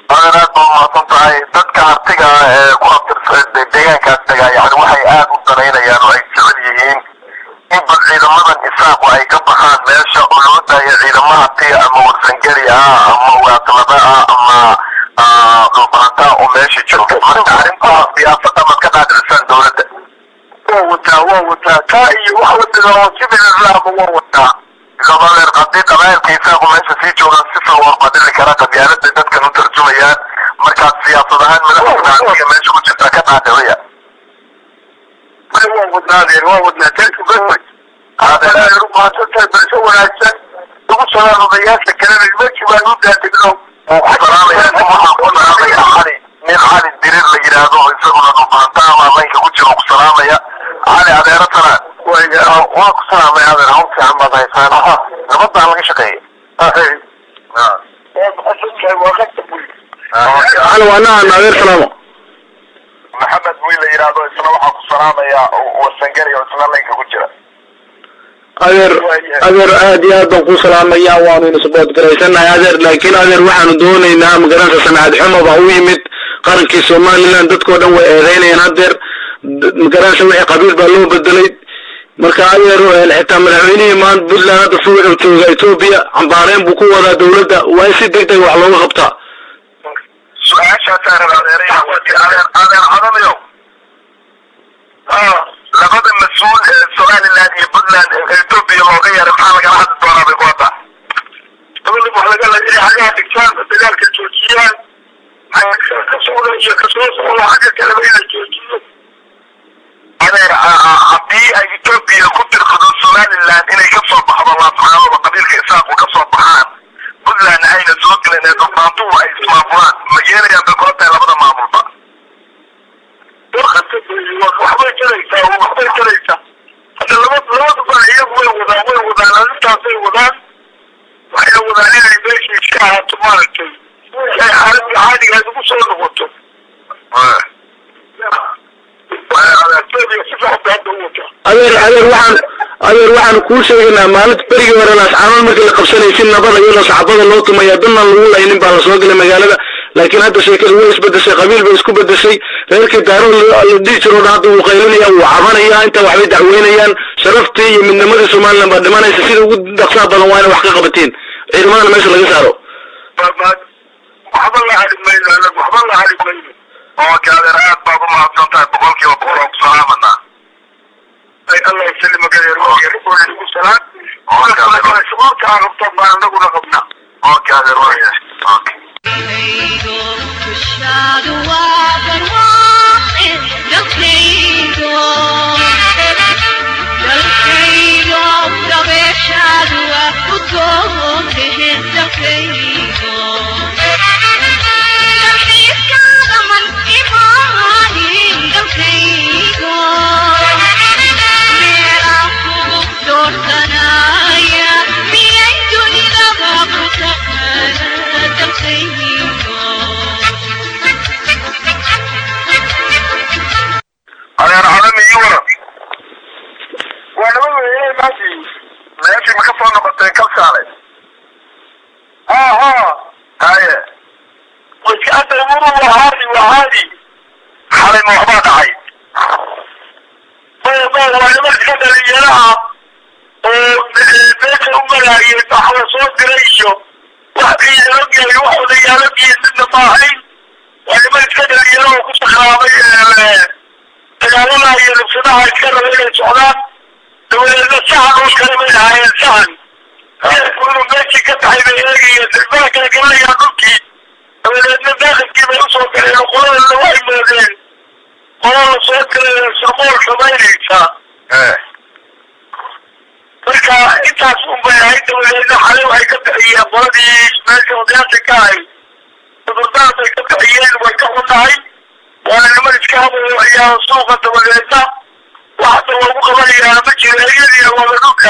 adeer aad baa umahadsan tahay dadka artiga ee ku abtirsan deegaankaas degaa yani waxay aad u danaynayaan oo ay jecel yihiin in bal ciidamadan isaaqu ay ka baxaan meesha oo loo daayo ciidamo artiga ama warsangeli ah ama waatlada ah ama dhulbaantaa oo meesha joogta marka arrintaas siyaasada mad ka qaadcisaan dowladda waa wataa waa wataa taa iyo wax wadada oo sibilalaama waa wataa gabadeer haddii qabaayilka isaaqu meesha sii joogaan si fil waa badili kara qabyaalada dadkan u tarjumayaan markaas siyaasad ahaan madaxda artiga meesha ku jirta ka qaadiciya may waa wadnaa adeer waa wadnaa thank you very much adeer umahadsantahay balse wanaagsan ugu salaan odayaasha kalena nimankii baan u daadegno nin cali dirir la yidhaahdo oo isaguna dhubaanta ama laynka ku jiro ku salaamaya cali adeero tana waa ku salaamay adeer hawl fiican baad haysaan nabadbaa laga shaqeeyay cali waa nahan adeer salaamo maxamed wiil la yidhaahdo isna waxaa ku salaamaya warsangeli oo isna laynka ku jira adeer adeer aad iyo aad baan ku salaamaya waanu inasbood garaysanahay adeer laakiin adeer waxaanu doonaynaa magaranaysa samcad xumo baa u yimid qarankii somaliland dadkao dhan way eedeynayaan hadeer magaranaysa wixii qabiil baa loo bedelay marka adeer xitaa madaxweynihii maanta puntland hadda suu jooga etoobiya cambaareen buu ku wadaa dowladda waa in si deg deg wax looga qabtaa su-aashaasaan adeeraya adeer adeer cadanayo labada mas-uul ee somaliland iyo puntland ee etoobiya looga yeeray maxaa lagala hadli doonaa bay kuwata dowladda wax laga la inay xagaha dhigtaan dagaalka joojiyaan kasocda iyo kasoo socda xagga kaleba inay joojiyo adeer haddii ay etoobiya ku dirqado somaliland inay ka soo baxdo laascaanada qabiilka isaaqu ka soo baxaan puntland ayna soo gelin ee dhulbaantuhu ay ismaamulaan ma yeelayaan bay kula tahay labada maamulba warkasta waxbay jaraysaa waxbay jaraysaa hadda laba labada baa iyagu way wadaan way wadaan arrintaasay wadaan waxayna wadaan inay meeshii iska ahaato maaragtay si ay xaaladda caadigeed ugu soo noqoto adeer adeer waxaan adeer waxaan kuu sheegaynaa maalinta berigii hore laascaanood markii la qabsanayay si nabada iyadoo sacbada loo tumaya dannan lagu laynin baa lasoo gelay magaalada laakiin hadda sheekadu way isbedeshay qabiil bay isku bedeshay reerkii daaro la dhihi jiro dhan hadda wuu qaylinaya wuu cabanaya inta waxbay dacweynayaan sharaftii iyo midnimadii somaliland baa dhimanaysa sida ugu dhaqsaha badan waa ina wax ka qabatiin ciidamadana meesha laga saaro waxba la hali mayno waxba la hali mayno oka adeer aad baad u mahadsan tahay boqolkiiba boqol oo ku salaamanaa ay allah isali magareer ugu salaan sababta aan rabta baan anaguna qabnaa oka adeer waayahay okay adeer cadami iyo waran waa laba weeye maashii meeshii ma ka soo noqotay kalsaale ha ha haye waska hadda umuru waa haadi waa haadi xalay ma waxbaa dhacay maya maya waa nimanka dhalinyaraha oo meesha u maraayay waxla soo diray iyo wax iyaalogyahay wax odayaalogyihiin midna ma ahayn waa niman iska dhalinyaro oo ku sakraamay dagaalada iyo nufsadaha iska raba inay socdaan dabadeedna sahan oo kale bay ahaayeen sahan reerku inuu meeshii ka taxay bay eegayeen dilbaha kale galayaan dhulkii dabadeedna daakilkii bay usoo galeen oo qoladana waxay moodeen qola la soo galay surmool samaynaysa marka intaas un bay ahayd dabadeedna xalay waxay ka bixiyeen qoladii meesha odayaasha ka ahay cudurdaar bay ka bixiyeen way ka xunnahay waana niman iska habayo ayaa suuqa dabadeedna waxda loogu qabanayaa ma jiro eryadii wada dhulka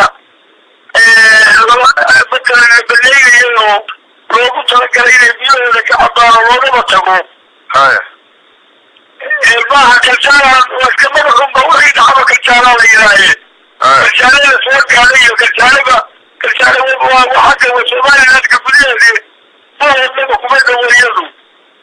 matalan baleegaya oo loogu talagalay inay biyahooda ka cabaan oo loogaba tago haye maaha kalsaalan waa iska madaxunba wixii dhacba kalsaalaa la yidhaaheen kalsaalada soo gaadhay iyo kalsaalaba kalsaala waa xagga wa somalilandka gudaheedi mahoodnaba kuma dhaweeyadu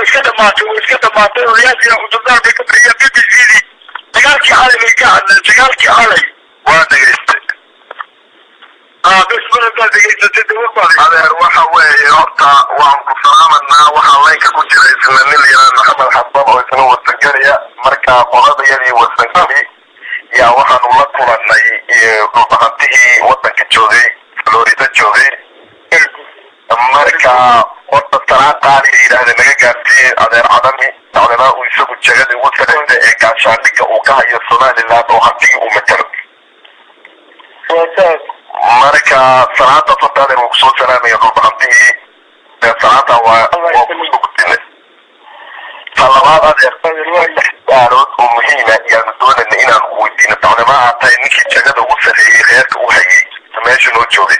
iska dhamaatay way iska dhamaatay odayaashii cudurdaar bay ka bixiyeen b b c dii dagaalkii xalay bay ka hadleen dagaalkii xalay waa dhegaystay aa bismillah baa degeysatay dawar baa adeer waxa weeye horta waan ku salaamanaa waxaa laynka ku jira isna nin yaraa maxamed xasan oo isna wasangelaya marka qoladayadii wasangeli yaa waxaanu la kulannay dhulbahantihii wadanka joogay florida joogay marka horta salaan qaali la yidhaahda naga gaarsiiyey adeer cadami dacdana uu isagu jegada ugu sareysa ee gaashaandhigga uu ka hayo somaliland oo hantigii uu matalo marka salaada horta adeer wuu kusoo salaamaya dhulbahantihii dee salaada waa waa kusoo gudinay ta labaad adeer saddex su'aalood oo muhiima ayaanu doonayna inaanu ku weydiino dacdama aa tahay ninkii jegada ugu sarreeyey reerka u hayay meesha noo joogay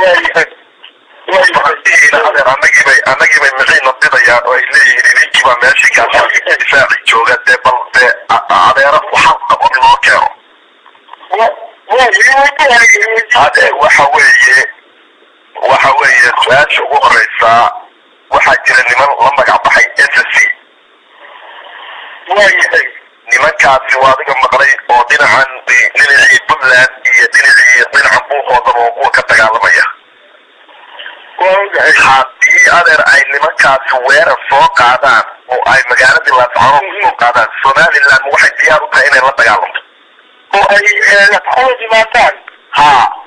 adeer annagii bay annagii bay mixiina didayaan oo ay leeyihiin ninkii baa meeshii gaashaandhigga difaaci jooga dee bal dee adeera waxal qabon loo keeno hade waxa weeye waxa weeye su-aasha ugu horeysa waxaa jira niman la magac baxay s c waayahay nimankaasi waa adiga maqlay oo dhinacan dhinacii puntland iyo dhinacii dhinacan buuhoodaba oo kuwa ka dagaalamaya waa ogahay haddii adeer ay nimankaasi weerar soo qaadaan oo ay magaaladii laascano kusoo qaadaan somaliland waxay diyaar u tahay inay la dagaalamto oo ay lafaxood yimaadaan ha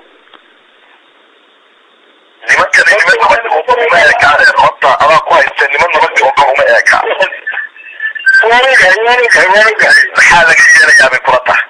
nimankani niman nabadda oo kale uma eka adeer horta adaa ku haysta niman nabadda oo kale uma eka waa ogahay waa ogahay waa ogahay maxaa laga yeelayaa bay kula tahay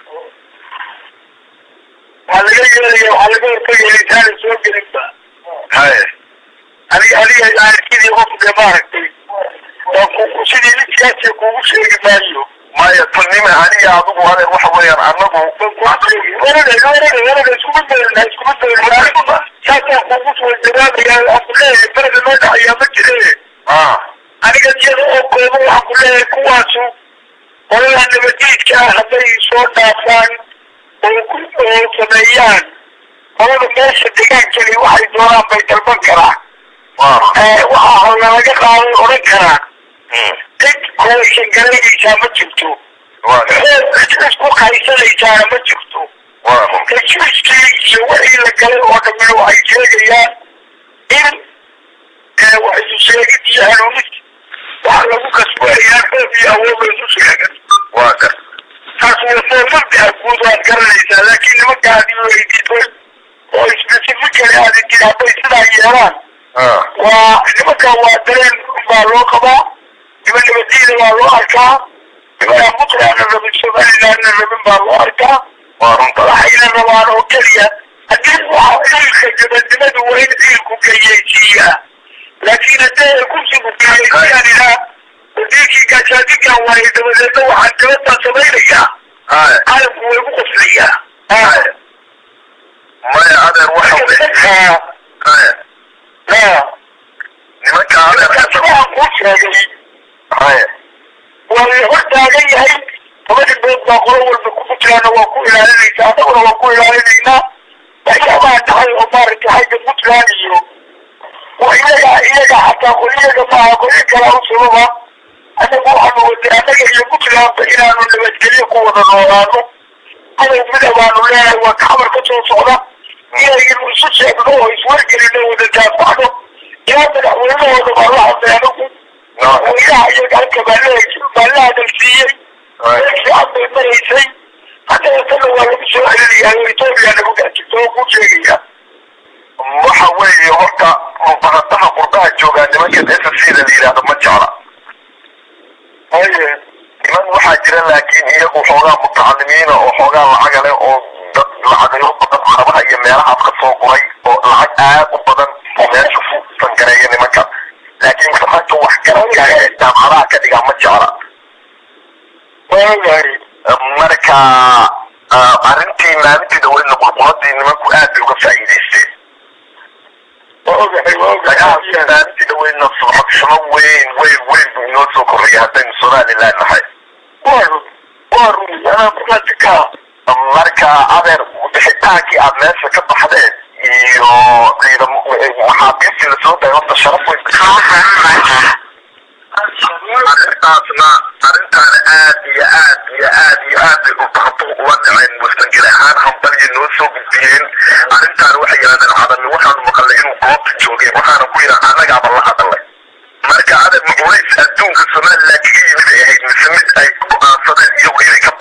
waxaa laga yeelaya waxaa laga hortagaya intaana soo gelinba haye aniga aniga arkidii qofku dee maaragtay waa ku sidii nin siyaasiya kuugu sheegi maayo maya tunime aniga adigu adeer waxa weeyaan anagu warada warada warada iskuma dayrna iskuma dayrna saasaan kuugu soo jawaabaya waxaan ku leeyahay bereda noo dhacayaa ma jire ah aniga iyada oo kooban waxaan ku leeyahay kuwaasu qolada nabadiidka ah hadday soo dhaafaan oo ku oo sameeyaan qolada meesha degaankani waxay doonaan bay dalban karaan waa waxaa hawla laga qaaday odhan karaa cid kolaysan garanaysaa ma jirto waa cid isku qaysanaysaana ma jirto waa heshiiskii iyo wixii la galay oo dhamme waxay sheegayaan in wax isu sheegid iyo hanuunid waxa lagu kasbanayaa roob iyo awood la isu sheegan waa gar taas waa formalka guud waad garanaysaa laakiin nimanka aad weydiisay oo specifically aad idin hadday sidaa yeelaan ah waa nimanka waa dareen baa loo qabaa niman nabadiina waa loo arkaa nimanka puntlandna rabin somalilandna rabin baa loo arkaa waa runta waxayna rabaan oo keliya haddii waxa ciilka gabadnimadu waa in ciilku gayeysiiyaa laakiin haddii ay kursigu gayeysiiyaan ilaa wasiirkii gaashaadigan waaye dabadeedna waxaan gabadaa samaynayaa haye calamku way ku qoslayaa haye maya adeer waxa we haye nimanka adeer waxaan kuu sheegay haye waa la hor taagan yahay laba dhibbood baa qolo walba ku puntlandna waa ku ilaalinaysaa annaguna waa ku ilaalinaynaa waxyaabaha dhacay oo maaragtay xagga puntland iyo waa iyaga iyaga xataa qoliyaga maaha qolyo kalaa u sababa annagu waxaanu waday annaga iyo puntlandba inaanu nabadgelyo ku wada noolaano adow mida baanu leenahay waa kaxmar ka soo socda inaynu isu sheegno oo iswargelino wada daafacno ilaa madaxweynahooda baa la hadlay anagu madaxweynaha iyaga halka baa la baa la hadalsiiyey meel fiican bay maraysay haddana tana waa lagu soo celinayaa oo etoobiya nagu dhex jirto oo ku sheegaya waxa weeye horta mubaradaha qurbaha joogaa nimankan s c da la yidhaahdo ma jecla haye niman waxaa jira laakiin iyagu xoogaa mutacalimiina oo xoogaa lacaga leh oo dad lacagayo badan carabaha iyo meelahaas ka soo guray oo lacag aad u badan oo meesha fusan gareeya nimanka laakiin ragga wax garanka ee jaamacadaha ka dhigaa ma jecla waa ogahay marka ah, arrintii maalintii dhaweydna qurquradii nimanku aad bay uga faa'iidaysteen waa ogahay waa dagaalkii ogahay maalintii dhaweydna sumcadshumo weyn weyn weyn buu inoo soo korreeyay haddaynu somaliland nahay waa run waa run anaa markaasi ka marka adeer bixitaankii aad meesha ka baxdeen iyo ciidam maxaabiistii lasoo dayay horta sharaf weyn warsangeli ahaan hambaliya noo soo gudbiyeen arrintaan waxay yidhahdeen cadami waxaanu maqalnay inuu goobta joogay waxaana ku yidhaa annagaaba la hadalay marka adag maculays adduunka somaliland kaga yimid ay ahayd mise mid ay go'aansadeen iyagu inay ka